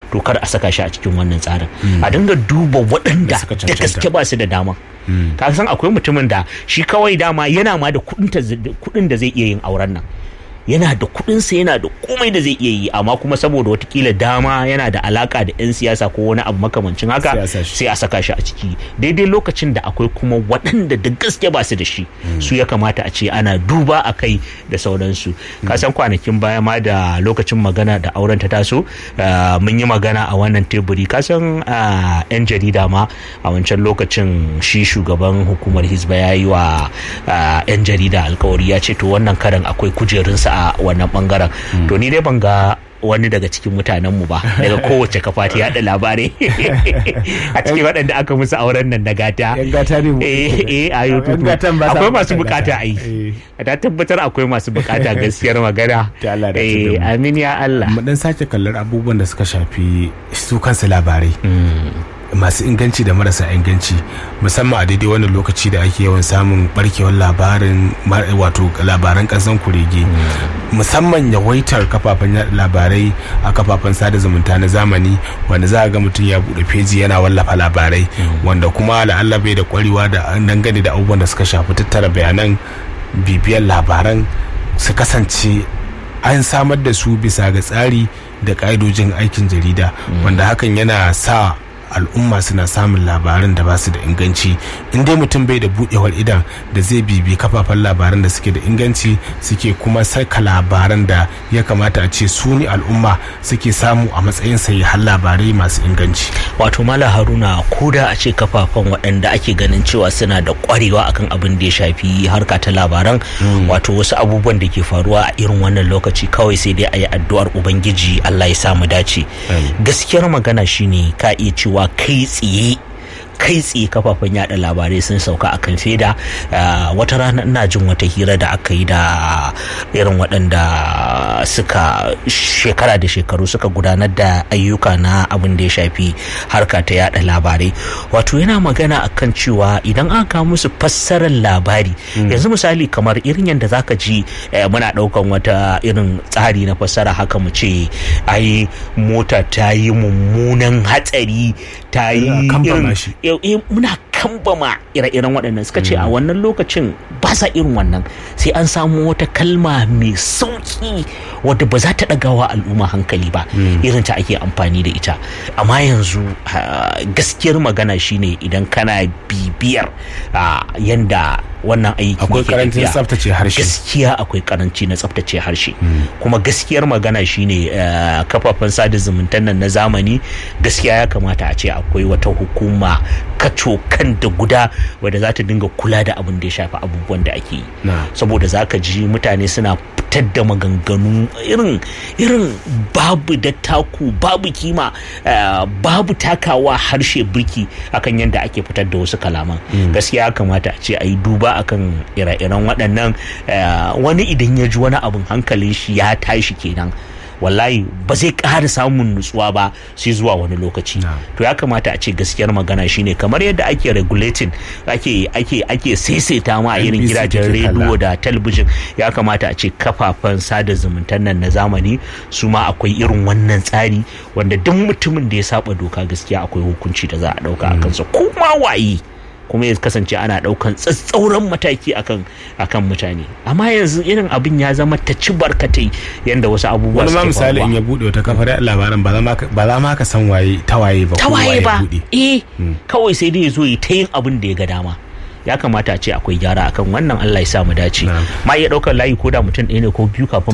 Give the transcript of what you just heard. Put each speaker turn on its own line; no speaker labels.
to kar a saka shi a cikin wannan tsarin a dinga duba waɗanda
suka
da
cancanta.
gaske ba su da dama ka san akwai mutumin da shi kawai dama yana ma da kuɗin ta- kuɗin da zai iya yin auren nan yana da kuɗinsa yana da komai da zai iya yi amma kuma saboda watakila dama yana da alaka da 'yan siyasa ko wani abu makamancin haka
Sai a sa shi.
sai a saka shi a ciki daidai lokacin da akwai kuma waɗanda da gaske ba su da shi su ya kamata a ce ana duba a kai da sauransu ka san kwanakin baya ma da lokacin magana da auren ta taso ah, mun yi magana a wannan teburi ka san ah, 'yan jarida ma a wancan lokacin shi shugaban hukumar hizba ya yi wa ah, 'yan jarida alkawari ya ce to wannan karan akwai kujerunsa a wannan bangaren to ni dai ban ga wani daga cikin mutanenmu ba daga kowace kafa ta yada labarai a cikin waɗanda aka musu auren nan na gata
Yan gata ne mu.
eh eh a
Yan
YouTube
gatan ba sa
akwai masu
bukatar
bukata
gata.
ai
Eh.
ta tabbatar akwai masu bukata gaskiyar magana
Ta Allah da
eh
mu.
amin ya Allah
mu dan sake kallar abubuwan da suka shafi su kansu labarai masu inganci da marasa inganci musamman a daidai wannan lokaci da ake yawan samun barkewar labarin mar- wato labaran kasan kurege musamman yawaitar kafafen yaɗa labarai a kafafen sada zumunta na zamani wanda za a ga mutum ya buɗe feji yana wallafa labarai wanda kuma la'alla bai da kwarewa da dangane da abubuwan da suka shafi tattara bayanan bibiyar labaran su kasance an samar da su bisa ga tsari da ƙa'idojin aikin jarida wanda hakan yana sa al'umma suna samun labaran da ba su da inganci in dai mutum bai da budewar idan da zai bibi kafafen labaran da suke da inganci suke kuma saka labaran da ya kamata a ce su ne al'umma suke samu a matsayin har labarai masu inganci
wato mala haruna ko da a ce kafafen waɗanda ake ganin cewa suna da ƙwarewa akan abin da ya shafi harka ta labaran wato wasu abubuwan da ke faruwa a irin wannan lokaci kawai sai dai a yi addu'ar ubangiji allah ya sa mu dace gaskiyar magana shine ka iya cewa kai tsaye kai tsaye kafafen yada labarai sun sauka akan feda Ah, wata rana ina jin wata hira da aka yi da irin waɗanda suka shekara da shekaru suka gudanar da ayyuka na abin da ya shafi harka ta yada labarai wato yana magana akan cewa idan aka kawo musu fassarar labari yanzu misali kamar irin yadda zaka ji eh, muna ɗaukan wata irin tsari na fassara haka mu ce ai mota ta yi mummunan hatsari ta yi
Muna kambama
irin
shi.
eh, eh, muna kambama ire-iren waɗannan suka ce a wannan lokacin ba sa irin wannan sai an samu wata kalma mai sauki wadda ba za ta ɗagawa al'umma hankali ba irin ta ake amfani da ita amma yanzu ah, gaskiyar magana shine idan kana bibiyar ah, yanda wannan aiki
akwai
yake
karancin
tafiya,
tsaftace harshe
gaskiya akwai karanci na tsaftace harshe kuma gaskiyar magana shine eh, kafafen sada zumuntan nan na zamani gaskiya ya kamata a ce akwai wata hukuma kacokan da guda wadda za ta dinga kula da abin da ya shafi abubuwan da ake yi
Na.
saboda za ka ji mutane suna fitar da maganganu irin irin babu da taku babu kima eh, babu takawa harshe birki akan yadda ake fitar da wasu kalaman gaskiya ya kamata a ce a yi duba akan ire-iren waɗannan eh, wani idan ya ji wani abin hankalin shi ya tashi kenan wallahi ba zai ƙara samun nutsuwa ba sai zuwa wani lokaci
Na.
to ya kamata a ce gaskiyar magana shine kamar yadda ake regulating ake ake ake saisaita ma a irin
NBC
gidajen
take kalla.
rediyo da talabijin ya kamata a ce kafafen sada zumuntan nan na zamani su ma akwai irin wannan tsari wanda duk mutumin da ya saba doka gaskiya akwai hukunci da za a dauka a kansa kuma waye kuma ya kasance ana daukan tsatsauran mataki akan akan mutane amma yanzu irin abin ya zama ta ci barkatai yanda wasu abubuwa
wani ma
suke
misali in
faruwa
ya bude wata kafar yaɗa labaran ba za ma ka- ba za ma ka san waye ta waye ba
ta
ko
waye ba
bude
eh kawai sai dai ya zo ya ta yin abin da ya ga dama ya kamata a ce akwai gyara akan wannan Allah ya sa mu dace
Na'am.
ma iya daukar layi ko da mutum ɗaya ne ko biyu kafin